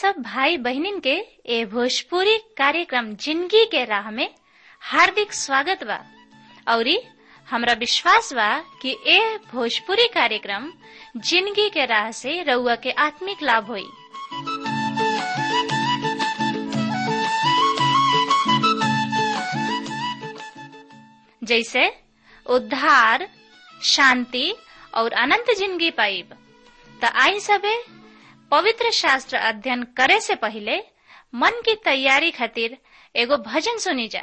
सब भाई बहनिन के ए भोजपुरी कार्यक्रम जिंदगी के राह में हार्दिक स्वागत बा औरी हमरा विश्वास बा कि ए भोजपुरी कार्यक्रम जिंदगी के राह से रउआ के आत्मिक लाभ होई जैसे उद्धार शांति और अनंत जिंदगी पाइब त आई सबे पवित्र शास्त्र अध्ययन करे से पहले मन की तैयारी खातिर एगो भजन सुनी जा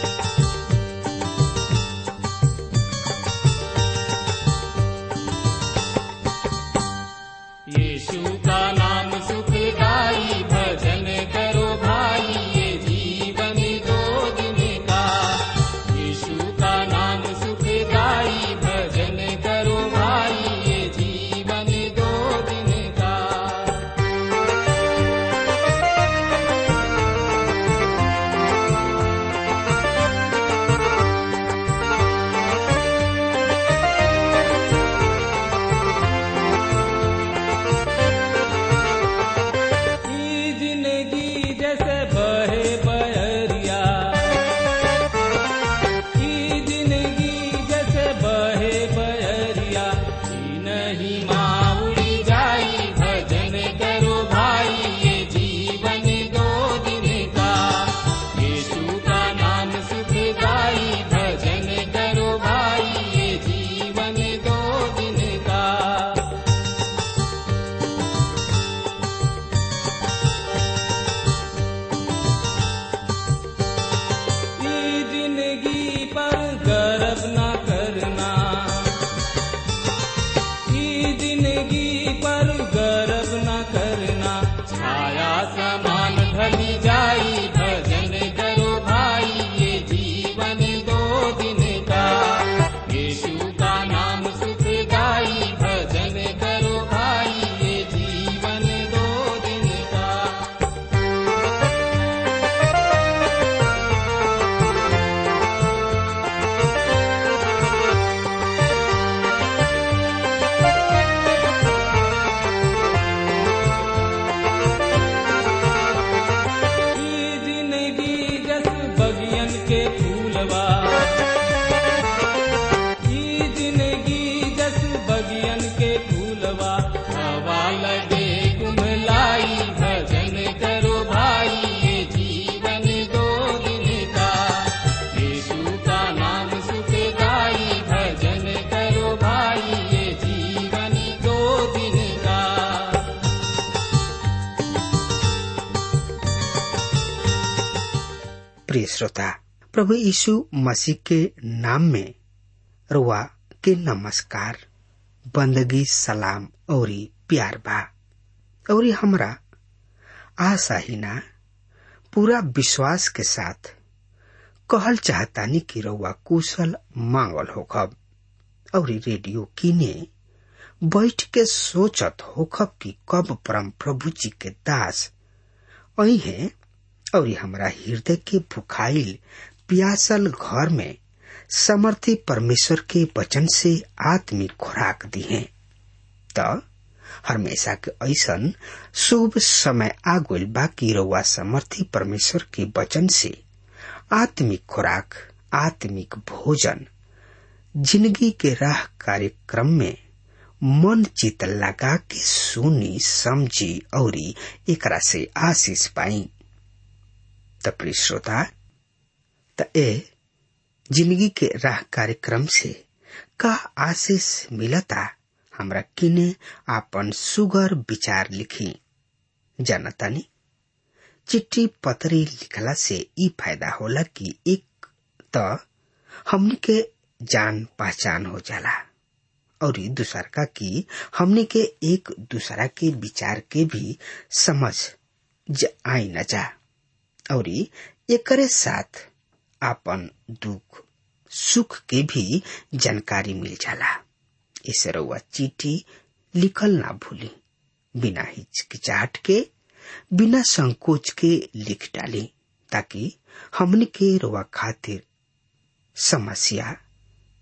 यीशु का नाम सुखदाई भजन करो भाई ये जीवन दो दिन का यीशु का नाम सुखदाई भजन करो भाई ये जीवन दो दिन का ई जिंदगी जैसे बहे बहरिया ई जिंदगी जैसे बहे बहरिया ई नहीं माउड़ी जाई भजन करो भाई ये जीवन दो दिन का यीशु का नाम सुख गाई भजन करो भाई ये जीवन दो दिन का ई जिंदगी पर गर्व न करना ई जिंदगी पर गर्व न करना छाया समान ढली जाई भजन करो भाई ये जीवन दो दिन का यीशु का नाम सुख गाई भजन करो भाई ये जीवन दो दिन का ई जिंदगी जस बगियन के फूलवा ई जिंदगी जस बगियन के फूलवा हवा लगे कुम्हलाई भजन करो भाई ये जीवन दो दिन का यीशु का नाम सुख गाई भजन करो भाई ये जीवन दो दिन का प्रिय श्रोता प्रभु यीशु मसीह के नाम में रुआ के नमस्कार बंदगी सलाम औरी प्यार बा औरी हमरा आशा ही ना पूरा विश्वास के साथ कहल चाहतानी कि रउआ कुशल मांगल होखब औरी रेडियो किने बैठ के सोचत होखब कि कब परम प्रभु जी के दास अही है और हमरा हृदय के भुखाइल प्यासल घर में समर्थी परमेश्वर के वचन से आत्मिक खुराक दी है त हमेशा के ऐसन शुभ समय आगुल बाकी रउआ समर्थी परमेश्वर के वचन से आत्मिक खुराक आत्मिक भोजन जिंदगी के राह कार्यक्रम में मन चित लगा के सुनी समझी औरी एकरा से आशीष पाई त प्रिय श्रोता त ए जिंदगी के राह कार्यक्रम से का आशीष मिलता हमरा किने आपन सुगर विचार लिखी जानतानी चिट्ठी पतरी लिखला से ई फायदा होला कि एक त हमनी के जान पहचान हो जाला और ई दूसर का कि हमनी के एक दूसरा के विचार के भी समझ ज आई न जा और एकरे साथ आपन दुख सुख के भी जानकारी मिल जाला इसे रउआ चिट्ठी लिखल ना भूली बिना हिचकिचाहट के बिना संकोच के लिख डाली ताकि हमने के रुआ खातिर समस्या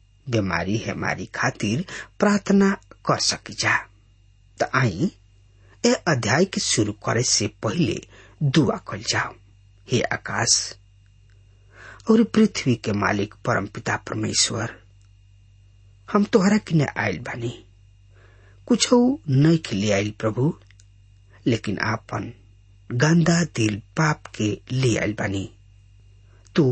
बीमारी हमारी खातिर प्रार्थना कर सकी जा त आई ए अध्याय के शुरू करे से पहले दुआ कल जाओ हे आकाश और पृथ्वी के मालिक परम पिता परमेश्वर हम तोहरा किने आयल बानी कुछ नहीं खिले आयल प्रभु लेकिन आपन गंदा दिल पाप के ले आयल बानी तू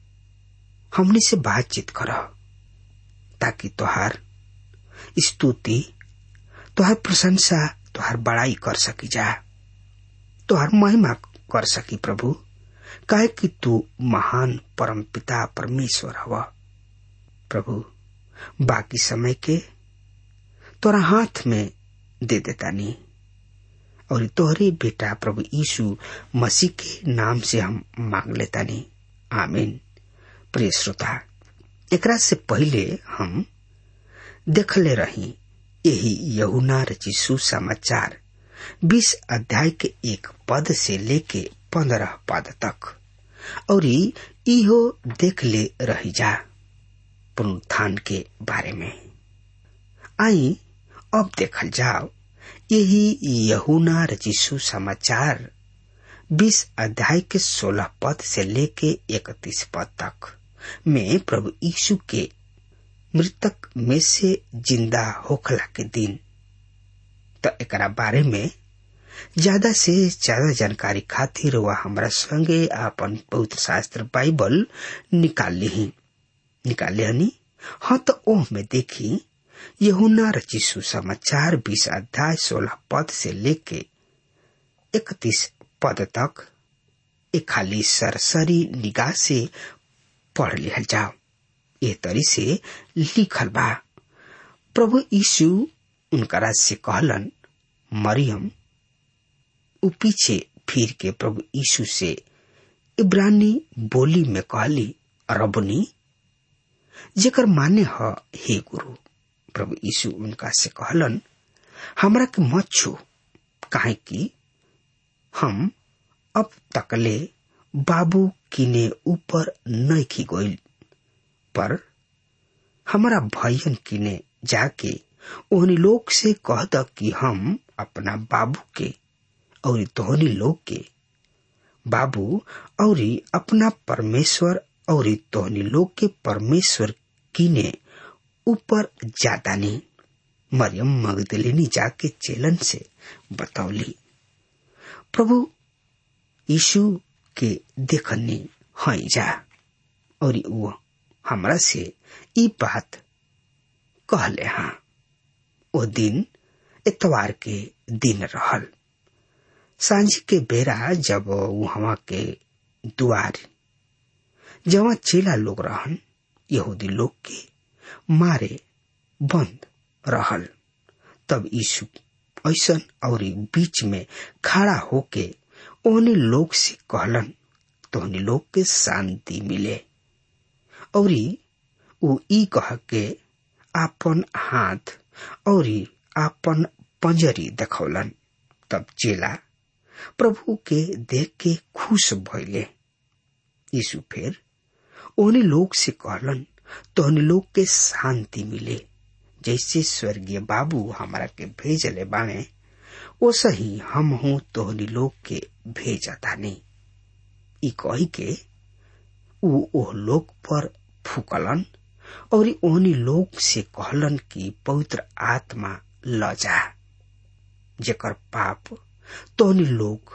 हमने से बातचीत कर ताकि तोहार स्तुति तोहार प्रशंसा तोहार बड़ाई कर सकी जा तोहार महिमा कर सकी प्रभु काहे कि तू महान परम पिता परमेश्वर हव प्रभु बाकी समय के तोरा हाथ में दे देता नहीं और तोहरे बेटा प्रभु यीशु मसीह के नाम से हम मांग लेता नहीं आमीन प्रिय श्रोता एकरा से पहले हम देखले रही यही यहुना रची सुसमाचार बीस अध्याय के एक पद से लेके पंद्रह पद तक और इहो देख ले रही जा पुनरुत्थान के बारे में आई अब देखल जाओ यही यहुना रचिसु समाचार बीस अध्याय के सोलह पद से लेके इकतीस पद तक में प्रभु यीशु के मृतक में से जिंदा होखला के दिन तो एकरा बारे में ज्यादा से ज्यादा जानकारी खातिर वह हमारा संगे आपन पवित्र शास्त्र बाइबल निकाल ली निकाले हनी हाँ तो ओह में देखी यहुना रची सुसमाचार बीस अध्याय सोलह पद से लेके इकतीस पद तक एक खाली सरसरी निगाह से पढ़ लिहल जाओ ये तरी से लिखल बा प्रभु यीशु उनकरा से कहलन मरियम उ पीछे फिर के प्रभु यीशु से इब्रानी बोली में कहली रबनी जेकर माने ह हे गुरु प्रभु यीशु उनका से कहलन हमरा के मत छू काहे कि हम अब तकले बाबू किने ऊपर नहीं गोइल पर हमारा भैयन किने जाके ओहनी लोग से कह द कि हम अपना बाबू के और तोहनी लोग के बाबू और अपना परमेश्वर और तोहनी लोग के परमेश्वर किने ऊपर जाता नहीं मरियम मगदलिनी जाके चेलन से बतौली प्रभु यीशु के देखनी हई जा और वो हमरा से ई बात कहले हाँ ओ दिन इतवार के दिन रहल सांझ के बेरा जब वहां के दुआर जहाँ चेला लोग रहन यहूदी लोग के मारे बंद रहल तब यीशु ऐसन और बीच में खड़ा होके ओहने लोग से कहलन तोहनी लोग के शांति मिले और उ ई कह के आपन हाथ और आपन पंजरी देखौलन तब चेला प्रभु के देख के खुश भइले यीशु फिर ओहने लोग से कहलन तोहनी लोग के शांति मिले जैसे स्वर्गीय बाबू हमारा के भेजले बाणे वो सही हम हूँ तोहनी लोग के भेजता नहीं ई कही के उ ओह लोग पर फूकलन और ओहनी लोग से कहलन कि पवित्र आत्मा ल जा जेकर पाप तोहनी लोग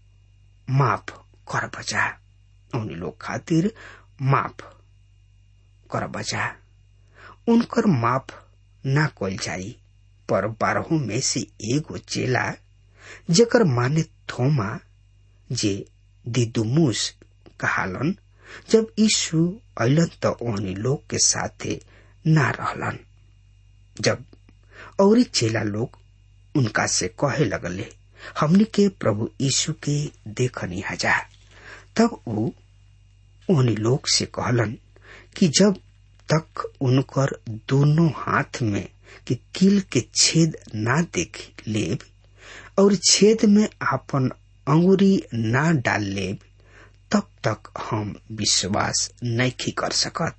माफ कर बजा ओहनी लोग खातिर माफ कर बजा उनकर माफ ना कल जाई पर बारहों में से एगो चेला जेकर माने थोमा जे दिदुमुस कहालन जब यीशु अलन त ओहनी लोग के साथे ना रहलन जब और चेला लोग उनका से कहे लगले हमनी के प्रभु यीशु के देखनी हजा तब वो ओहनी लोग से कहलन कि जब तक उनकर दोनों हाथ में कि किल के छेद ना देख लेब और छेद में आपन अंगुरी ना डाल लेब तब तक हम विश्वास नहीं कर सकत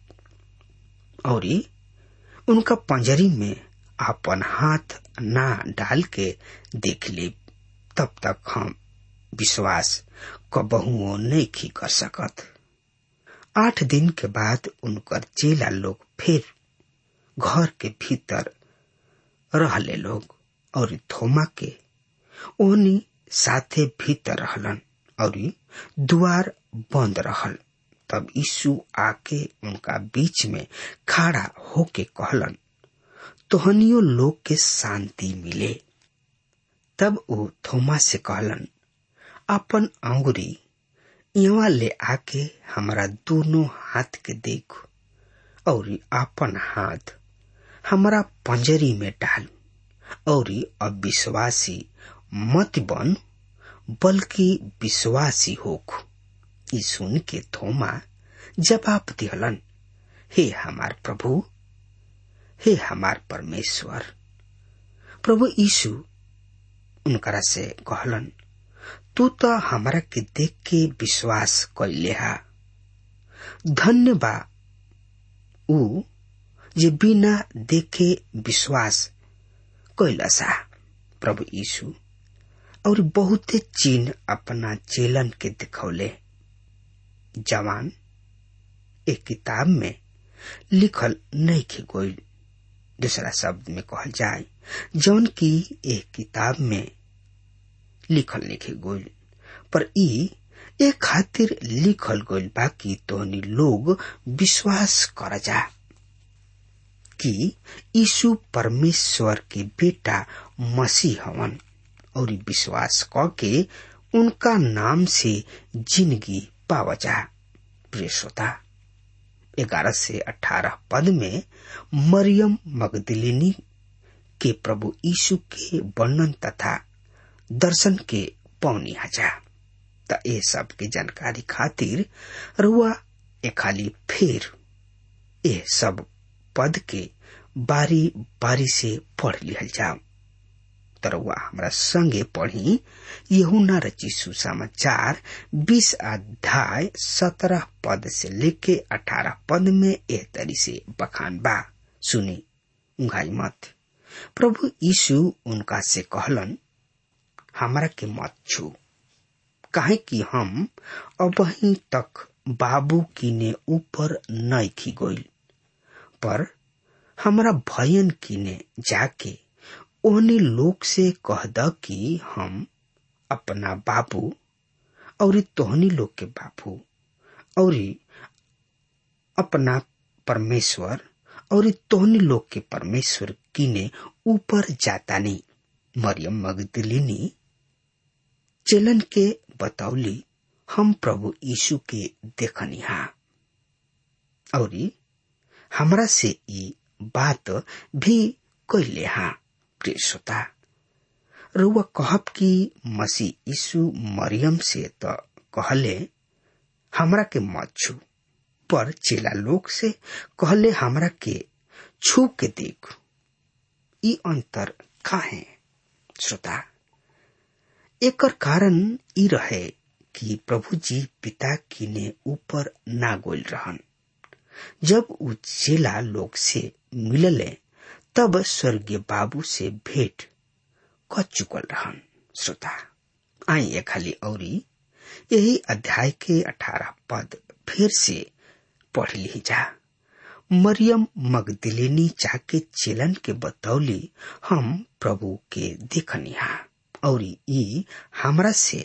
और उनका पंजरी में आपन हाथ ना डाल के देख लेब तब तक हम विश्वास कबहुओ नहीं कर सकत आठ दिन के बाद उनकर चेला लोग फिर घर के भीतर रहले लोग और थोमा के ओनी साथे भीतर रहलन और द्वार बंद रहल तब यीशु आके उनका बीच में खड़ा होके कहलन तोहनियो लोग के शांति मिले तब वो थोमा से कहलन अपन अंगुरी यहाँ ले आके हमारा दोनों हाथ के देख और अपन हाथ हमारा पंजरी में डाल और अविश्वासी मत बन बल्कि विश्वासी होख ई सुन के थोमा जवाब दिहलन हे हमार प्रभु हे हमार परमेश्वर प्रभु यीशु उनकरा से कहलन तू तो हमारा के देख के विश्वास कैले हा धन्य बा ऊ जे बिना देखे विश्वास कैलसा प्रभु यीशु और बहुते चिन्ह अपना चेलन के दिखौले जवान एक किताब में लिखल नहीं खे गोइल दूसरा शब्द में कहल जाए जौन की एक किताब में लिखल लिखे गोइल पर ई एक खातिर लिखल गइल बा कि तोहनी लोग विश्वास कर जा कि यीशु परमेश्वर के बेटा मसीह हवन और विश्वास क के उनका नाम से जिंदगी पावा जा प्रिय श्रोता ग्यारह से अठारह पद में मरियम मगदलिनी के प्रभु यीशु के वर्णन तथा दर्शन के पौनी हजा त ए सब के जानकारी खातिर रुआ ए खाली फिर ए सब पद के बारी बारी से पढ़ लिहल जाओ तरवा हमरा संगे पढ़ी यहुना रची सुसमाचार बीस अध्याय सत्रह पद से लेके अठारह पद में एह तरी से बखान बा सुनी उंघाई मत प्रभु यीशु उनका से कहलन हमरा के मत छू काहे कि हम अबही तक बाबू किने ऊपर नइखी गइल पर हमरा भयन किने जाके ओहनी लोग से कह द कि हम अपना बाबू और तोहनी लोग के बाबू और अपना परमेश्वर और तोहनी लोग के परमेश्वर किने ऊपर जाता नहीं मरियम मगदलिनी चलन के बतौली हम प्रभु यीशु के देखनिहा और हमरा से ई बात भी कैले हा प्रिय श्रोता रुआ कहब कि मसीह यीशु मरियम से तो कहले हमरा के मत छू पर चेला लोग से कहले हमरा के छू के देख ई अंतर का है श्रोता एकर कारण ई रहे कि प्रभु जी पिता किने ऊपर ना गोल रहन जब उ चेला लोग से मिलले तब स्वर्गीय बाबू से भेंट क चुकल रहन श्रोता आई खाली औरी यही अध्याय के अठारह पद फिर से पढ़ ली जा मरियम मगदिलेनी जाके चेलन के बतौली हम प्रभु के देखनिहा और ई हमरा से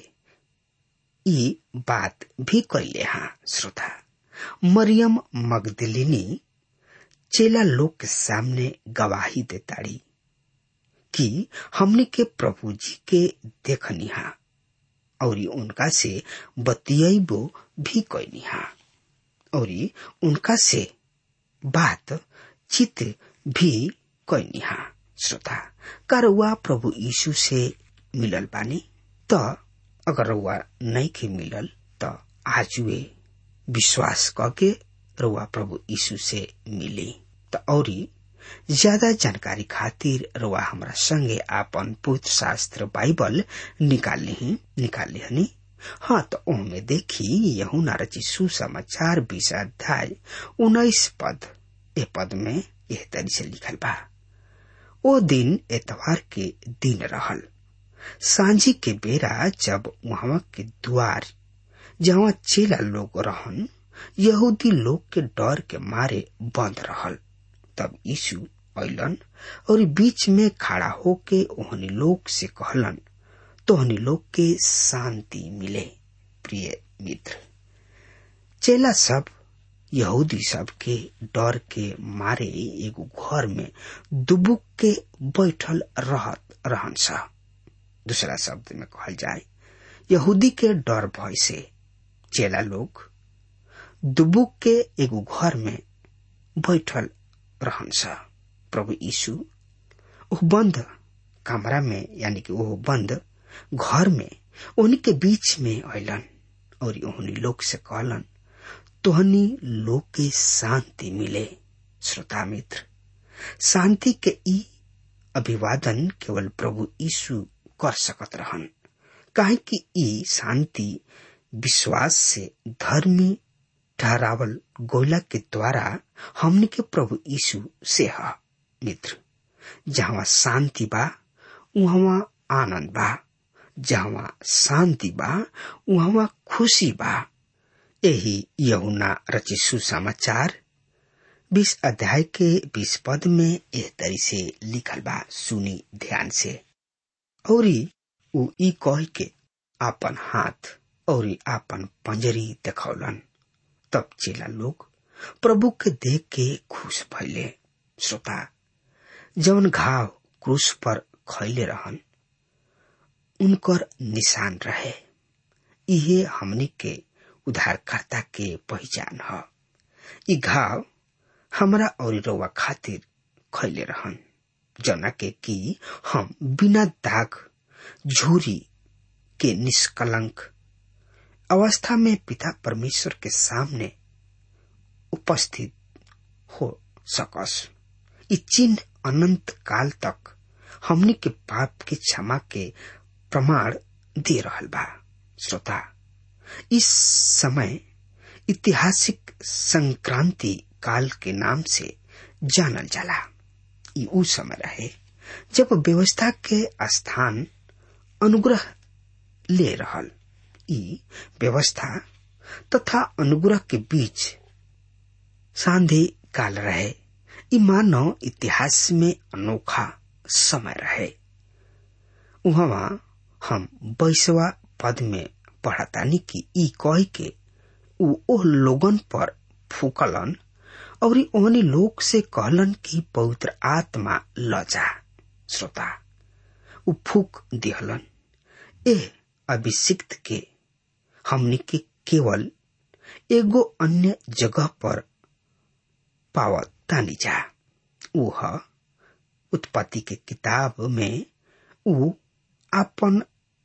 ई बात भी कैले हा श्रोता मरियम मगदलिनी चेला लोग के सामने गवाही देताड़ी कि हमने के प्रभु जी के देखनिहा और उनका से बतियबो भी कैनिहा और उनका से बात चित भी कैनिहा श्रोता का प्रभु यीशु से मिलल बानी त अगर रउआ नहीं के मिलल त आजुए विश्वास करके रउआ प्रभु यीशु से मिली त औरी ज्यादा जानकारी खातिर रउआ हमरा संगे आपन पुत्र शास्त्र बाइबल निकाल ली निकाल लिहनी हाँ तो ओमे देखी यहू नारची सुसमाचार बीस अध्याय उन्नीस पद ए पद में यह तरी से लिखल बा ओ दिन एतवार के दिन रहल सांझी के बेरा जब वहां के द्वार जहाँ चेला लोग रहन यहूदी लोग के डर के मारे बंद रहल तब यीशु अलन और बीच में खड़ा होके ओहनी लोग से कहलन तोहनी लोग के शांति मिले प्रिय मित्र चेला सब यहूदी सब के डर के मारे एगो घर में दुबुक के बैठल रहत रहन सा दूसरा शब्द में कहल जाए यहूदी के डर भय से चेला लोग दुबुक के एगो घर में बैठल रहन सा प्रभु यीशु वो बंद कमरा में यानी कि वो बंद घर में उन्हीं के बीच में अलन और उन्हीं लोग से कहलन तोहनी लोग के शांति मिले श्रोता मित्र शांति के ई अभिवादन केवल प्रभु यीशु कर सकत रहन काहे कि ई शांति विश्वास से धर्मी ठहरावल गोला के द्वारा हमने के प्रभु यीशु से है मित्र जहाँ शांति बा वहाँ आनंद बा जहाँ शांति बा वहाँ खुशी बा यही यहुना रची सुसमाचार बीस अध्याय के बीस पद में एह तरी से लिखल बा सुनी ध्यान से और उ ई कह के आपन हाथ और आपन पंजरी देखौलन तब चेला लोग प्रभु के देख के खुश भैले श्रोता जवन घाव क्रूस पर खैले रहन उनकर निशान रहे इहे हमनी के उद्धारकर्ता के पहचान ह ई घाव हमरा और रउआ खातिर खैले रहन जना के कि हम बिना दाग झूरी के निष्कलंक अवस्था में पिता परमेश्वर के सामने उपस्थित हो सकस ई चिन्ह अनंत काल तक हमनी के पाप के क्षमा के प्रमाण दे रहल बा श्रोता इस समय ऐतिहासिक संक्रांति काल के नाम से जानल जाला ई उ समय रहे जब व्यवस्था के स्थान अनुग्रह ले रहल ई व्यवस्था तथा अनुग्रह के बीच सांधे काल रहे ई मानव इतिहास में अनोखा समय रहे वहां हम बैसवा पद में पढ़तानी कि ई कह के उ ओह लोगन पर फूकलन और ओहनी लोग से कहलन कि पवित्र आत्मा ल जा श्रोता उ फूक दिहलन ए अभिषिक्त के हमनी के केवल एगो अन्य जगह पर पावत तानी जा ऊ उत्पत्ति के किताब में ऊ अपन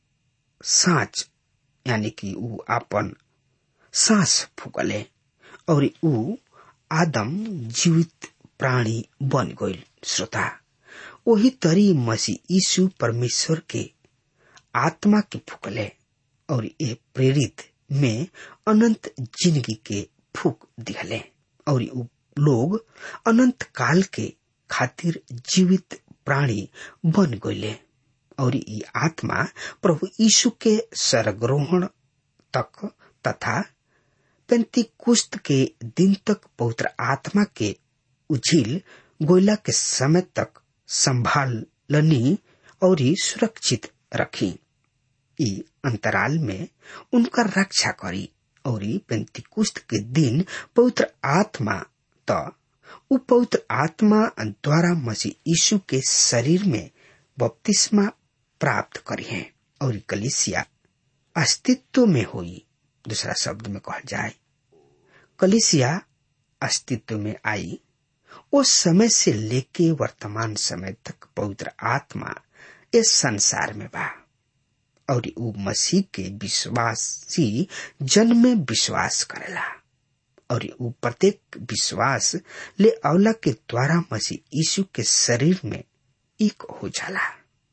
साँच यानी कि ऊ अपन सांस फूकले और ऊ आदम जीवित प्राणी बन गईल श्रोता वही तरी मसीह यीशु परमेश्वर के आत्मा के फूकले और ये प्रेरित में अनंत जिंदगी के फूक दिहले और ऊ लोग अनंत काल के खातिर जीवित प्राणी बन गईले और ये आत्मा प्रभु यीशु के सरग्रोहण तक तथा पेंती कुस्त के दिन तक पवित्र आत्मा के उझिल गोयला के समय तक संभालनी और सुरक्षित रखी ई अंतराल में उनका रक्षा करी और पेंतिकुस्त के दिन पवित्र आत्मा त उ पवित्र आत्मा द्वारा मसीह यीशु के शरीर में बपतिस्मा प्राप्त करी है और कलिसिया अस्तित्व में हुई दूसरा शब्द में कहा जाए कलिसिया अस्तित्व में आई उस समय से लेके वर्तमान समय तक पवित्र आत्मा इस संसार में बा और उ मसीह के विश्वासी जन में विश्वास करेला और उ प्रत्येक विश्वास ले अवला के द्वारा मसीह यीशु के शरीर में एक हो जाला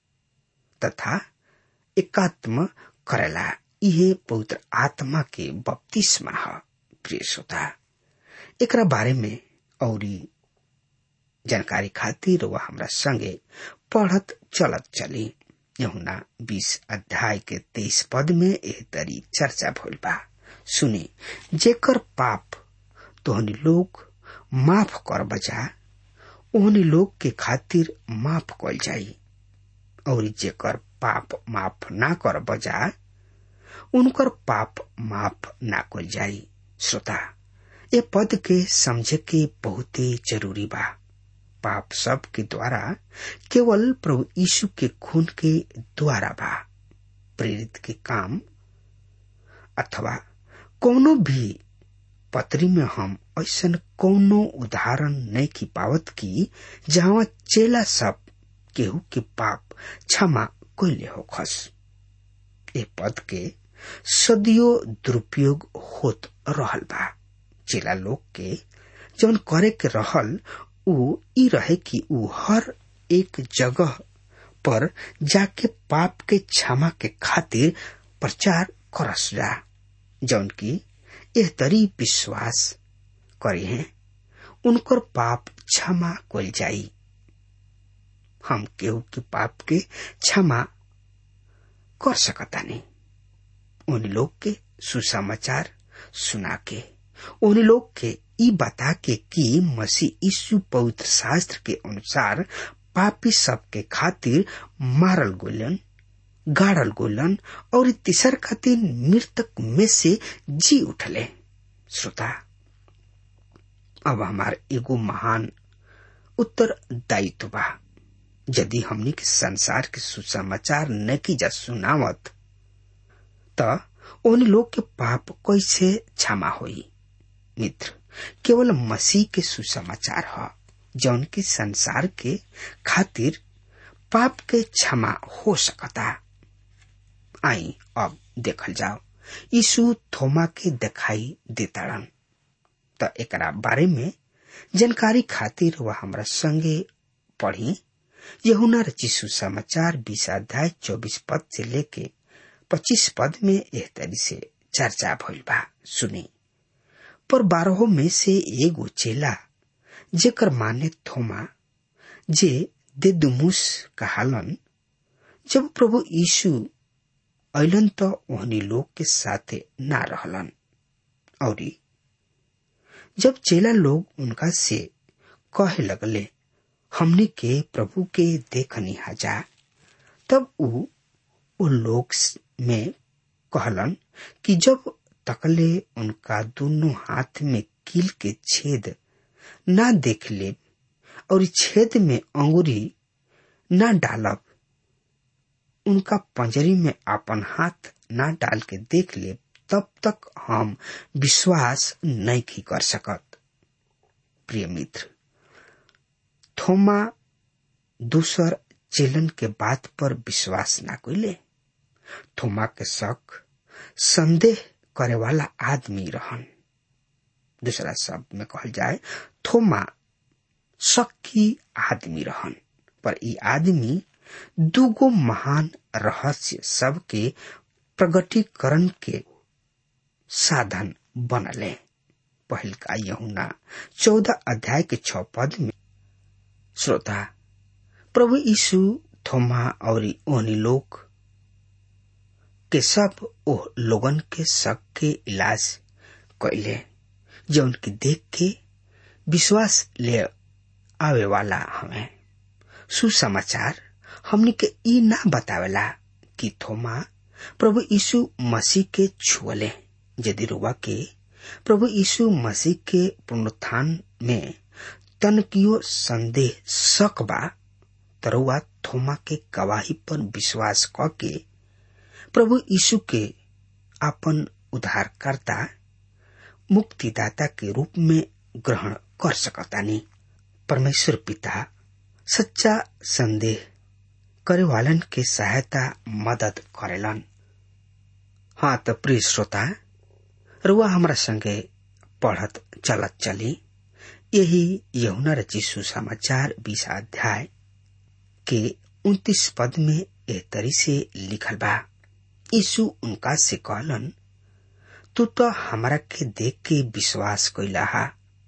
तथा एकात्म करेला इहे पवित्र आत्मा के बपतिस्मा है प्रिय श्रोता एकरा बारे में और जानकारी खातिर वह हमरा संगे पढ़त चलत चली यहुना बीस अध्याय के तेईस पद में एह तरी चर्चा भइल बा सुने जेकर पाप तोहनी लोग माफ कर बजा ओहनी लोग के खातिर माफ कल जाई और जेकर पाप माफ ना कर बजा उनकर पाप माफ ना कल जाई श्रोता ये पद के समझे के बहुत ही जरूरी बा पाप सब के द्वारा केवल प्रभु यीशु के खून के द्वारा बा प्रेरित के काम अथवा कोनो भी पत्री में हम ऐसा कोनो उदाहरण नहीं की पावत की जहाँ चेला सब केहू के पाप क्षमा कैले हो खस ए पद के सदियों दुरुपयोग होत रहल बा चेला लोग के जौन करे के रहल उ ई रहे कि उ हर एक जगह पर जाके पाप के क्षमा के खातिर प्रचार करस जा जौन की एह तरी विश्वास करे हैं उनकर पाप क्षमा कल जाई हम केहू के पाप के क्षमा कर सकता नहीं उन लोग के सुसमाचार सुना के उन लोग के ई बता के कि मसीह यीशु पवित्र शास्त्र के अनुसार पापी सब के खातिर मारल गोलन गाड़ल गोलन और तीसर खातिर मृतक में से जी उठले श्रोता अब हमार एगो महान उत्तर दायित्व बा यदि हमनी के संसार के सुसमाचार न की जा सुनावत त उन लोग के पाप कैसे क्षमा होई मित्र केवल मसीह के सुसमाचार ह जौन की संसार के खातिर पाप के क्षमा हो सकता आई अब देखल जाओ यीशु थोमा के दिखाई देताड़न त एकरा बारे में जानकारी खातिर वह हमरा संगे पढ़ी यहुना रचिसु समाचार बीस अध्याय चौबीस पद से लेके पच्चीस पद में एह तरी से चर्चा भइल बा सुनी पर बारहों में से एगो चेला जेकर माने थोमा जे देदुमुस कहालन जब प्रभु यीशु ऐलन त ओहनी लोग के साथे ना रहलन और जब चेला लोग उनका से कहे लगले हमने के प्रभु के देखनी जा तब उ उ लोग में कहलन कि जब तकले उनका दोनों हाथ में कील के छेद ना देख ले और छेद में अंगुरी ना डालब उनका पंजरी में अपन हाथ ना डाल के देख ले तब तक हम विश्वास नहीं की कर सकत प्रिय मित्र थोमा दूसर चेलन के बात पर विश्वास ना कैले थोमा के शक संदेह करे वाला आदमी रहन दूसरा शब्द में कहल जाए थोमा शक्की आदमी रहन पर ई आदमी दूगो महान रहस्य सबके प्रगटीकरण के साधन बनले पहल का यहुना चौदह अध्याय के छ पद में श्रोता प्रभु यीशु थोमा और ओहनी लोग के सब ओ लोगन के शक के इलाज कैले जौन की देख के विश्वास ले आवे वाला हमें सुसमाचार हमनी के ई ना बतावेला कि थोमा प्रभु यीशु मसीह के छुअले यदि रुआ के प्रभु यीशु मसीह के पुनरुत्थान में तनकियो संदेह शक बा तरुआ थोमा के गवाही पर विश्वास क के प्रभु यीशु के अपन उद्धारकर्ता मुक्तिदाता के रूप में ग्रहण कर सकतानी परमेश्वर पिता सच्चा संदेह करे वालन के सहायता मदद करेलन हाँ तो प्रिय श्रोता रुआ हमरा संगे पढ़त चलत चली यही यमुना रची सुसमाचार बीस अध्याय के उन्तीस पद में एह तरी से लिखल बा यीशु उनका से कहलन तू तो हमरा के देख के विश्वास कैला हा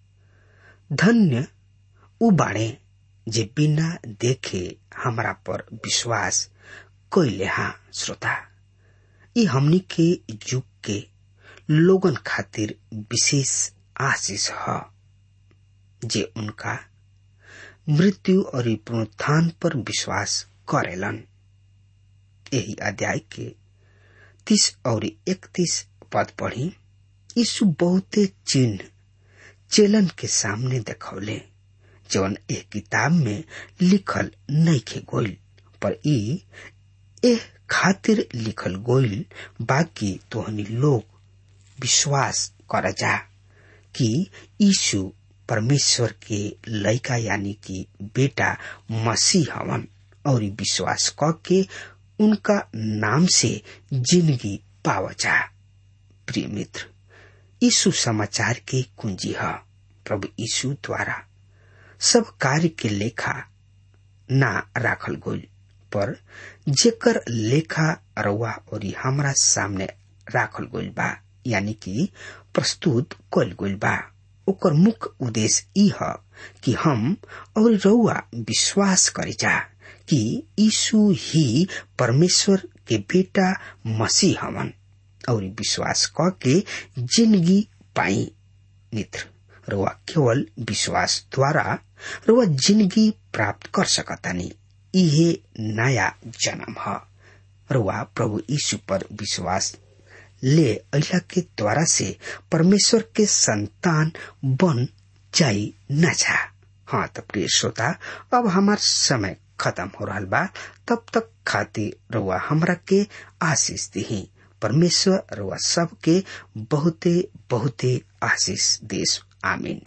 धन्य उ बाणे जे बिना देखे हमरा पर विश्वास कैले हाँ श्रोता ये हमनी के युग के लोगन खातिर विशेष आशीष है जे उनका मृत्यु और पुनरुत्थान पर विश्वास करेलन यही अध्याय के तीस और इकतीस पद पढ़ी यीशु बहुते चिन्ह चेलन के सामने देखौले जौन एक किताब में लिखल नहीं खे गोइल पर ई एह खातिर लिखल गोइल बाकी तोहनी लोग विश्वास कर जा कि यीशु परमेश्वर के लड़का यानी कि बेटा मसीह हवन और विश्वास क के उनका नाम से जिंदगी पाव जा प्रिय मित्र यीशु समाचार के कुंजी है प्रभु यीशु द्वारा सब कार्य के लेखा ना राखल गोल पर जेकर लेखा रउआ और हमरा सामने राखल गोल बा यानी कि प्रस्तुत कल गोल बा ओकर मुख्य उद्देश्य ई है कि हम और रउआ विश्वास करे जा कि यीशु ही परमेश्वर के बेटा मसीह हवन और विश्वास क के जिंदगी पाई मित्र रुआ केवल विश्वास द्वारा रुआ जिंदगी प्राप्त कर सकतानी इहे नया जन्म है रुआ प्रभु यीशु पर विश्वास ले अला के द्वारा से परमेश्वर के संतान बन जाई न जा हाँ तो प्रिय श्रोता अब हमार समय खत्म हो रहा बा तब तक खातिर रुआ हमरा के आशीष दी परमेश्वर रुआ सबके बहुते बहुते आशीष देश आमीन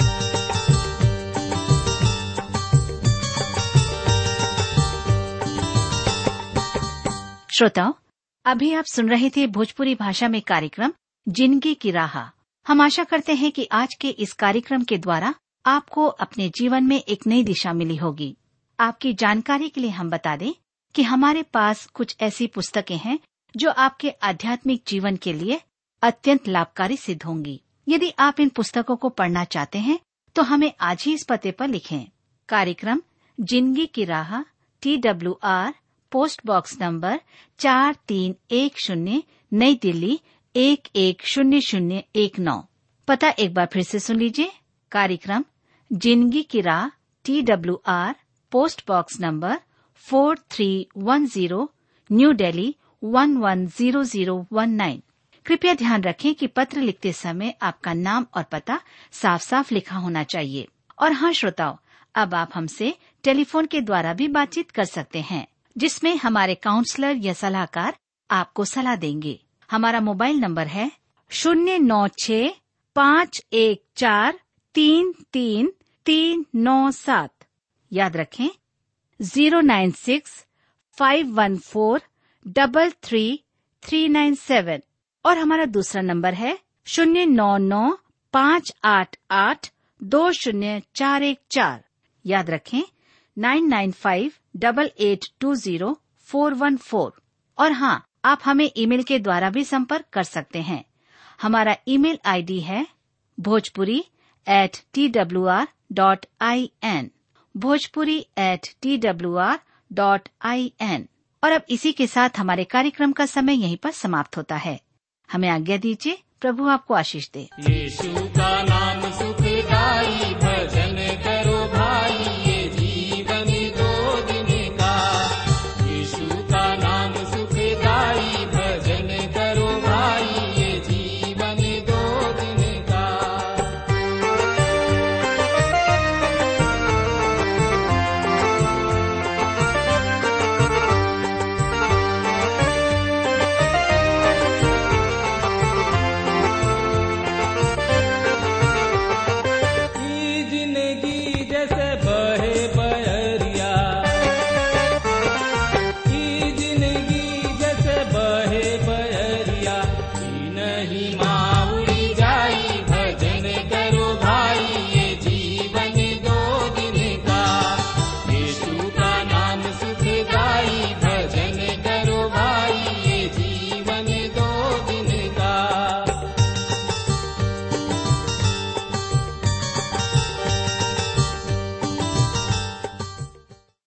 श्रोताओं अभी आप सुन रहे थे भोजपुरी भाषा में कार्यक्रम जिंदगी की राह हम आशा करते हैं कि आज के इस कार्यक्रम के द्वारा आपको अपने जीवन में एक नई दिशा मिली होगी आपकी जानकारी के लिए हम बता दें कि हमारे पास कुछ ऐसी पुस्तकें हैं जो आपके आध्यात्मिक जीवन के लिए अत्यंत लाभकारी सिद्ध होंगी यदि आप इन पुस्तकों को पढ़ना चाहते हैं तो हमें आज ही इस पते पर लिखें कार्यक्रम जिंदगी की राह T W R post box number चार तीन एक शून्य नई दिल्ली एक एक शून्य शून्य एक नौ पता एक बार फिर से सुन लीजिए कार्यक्रम जिंदगी की राह T W R post box number four three one zero new Delhi one one zero zero one nine कृपया ध्यान रखें कि पत्र लिखते समय आपका नाम और पता साफ साफ लिखा होना चाहिए और हाँ श्रोताओं अब आप हमसे टेलीफोन के द्वारा भी बातचीत कर सकते हैं जिसमें हमारे काउंसलर या सलाहकार आपको सलाह देंगे हमारा मोबाइल नंबर है शून्य नौ छ पाँच एक चार तीन तीन तीन नौ सात याद रखें zero nine six five one four double three three nine seven और हमारा दूसरा नंबर है शून्य नौ नौ पाँच आठ आठ दो शून्य चार एक चार याद रखें nine nine five double eight two zero four one four और हाँ आप हमें ईमेल के द्वारा भी संपर्क कर सकते हैं हमारा ईमेल आईडी है Bhojpuri at T W R dot I N Bhojpuri at T W R dot I N और अब इसी के साथ हमारे कार्यक्रम का समय यहीं पर समाप्त होता है हमें आज्ञा दीजिए प्रभु आपको आशीष दे यीशु